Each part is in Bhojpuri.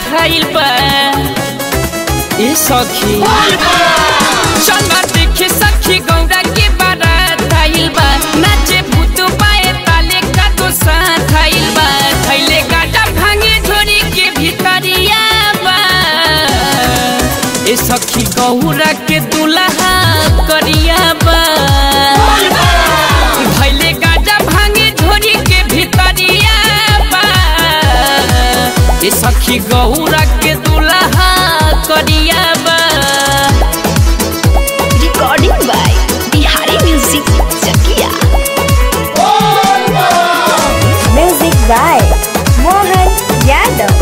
खाइल बा ए सखी चल देखे सखी गौरा के बारात आइल बा नाचे भूत पाए ताले का तो साथ आइल बा खैले गाटा भांगे झोरी के भीतरिया बा ए सखी गौरा के दुल्हा करिया बा भैले गाजा भांगे झोरी के भीतरिया बा ए सखी गौरा के दुल्हा करिया बा Recording by Bihari Music Chakia. Music by Mohan Yadav.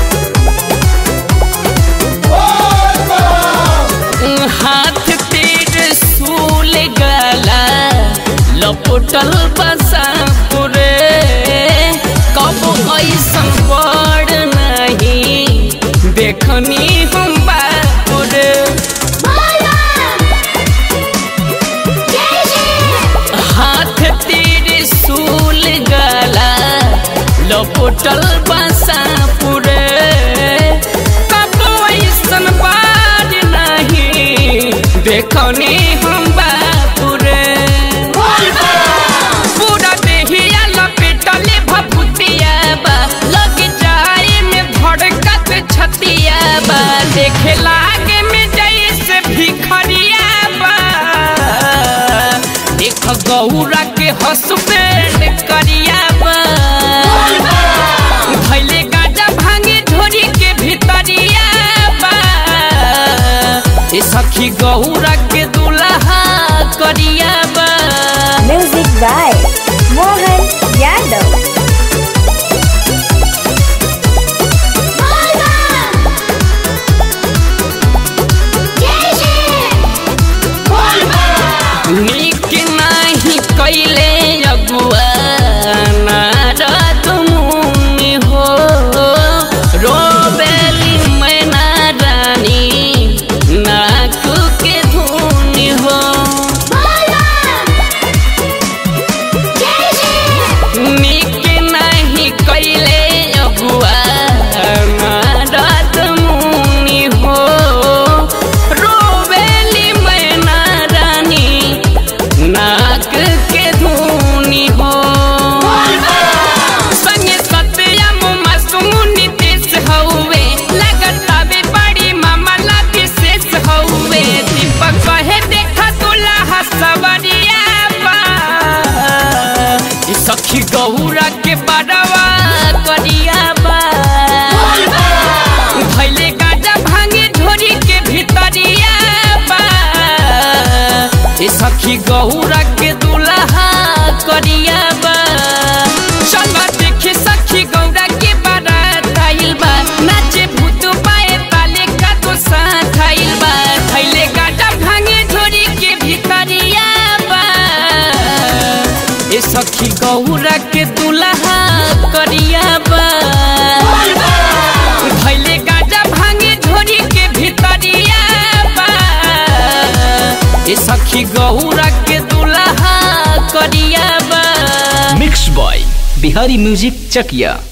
हाथ तेरे सूल गला लपटल बसा पुरे कब ऐसन बड़ नहीं देखनी हम बापुरे हाथ तेरे सूल गला लपटल बसा पुरे कब ऐसन बार नहीं देखनी हम बापुरे पूरा देहिया लपेटले भभूतिया बा लग जाए में धड़कत छतिया बा देखे लागे में जैसे भिखरिया बा देख गौरा के हसबैंड करिया बा भैले गाजा भांगे झोरी के भीतरिया बा ए सखी गौरा के दुल्हा करिया बा Music by Mohan Yadav. नीक नाही कैले अगुआ नारद मुनि हो रोबेली मैना रानी नाक के धुनी हो नीक नाही कैले अगुआ नारद मुनि हो रोबेली मैना रानी नाक के धुनी हो संगे सत्यम मासूमुनि देश हौवे लगतावे बड़ी मामला विशेष हौवे दीपक कहे देखा दुल्हा सवरिया बा ई सखी गौरा के बड़वा करिया बा भैले गाजा भांगे झोरी के भीतरिया बा ए सखी गौरा के दुल्हा करिया बा चल देखे सखी गौरा के बारात आइल बा नाचे भूत पाए ताले का तो साथ आइल बा खैले गाजा भांगे झोरी के भीतरिया बा ए सखी गौरा के दुल्हा करिया बा भैले गाजा भांगे झोरी के भीतरिया बा ए सखी गौरा के दुल्हा करिया बा मिक्स बॉय बिहारी म्यूजिक चकिया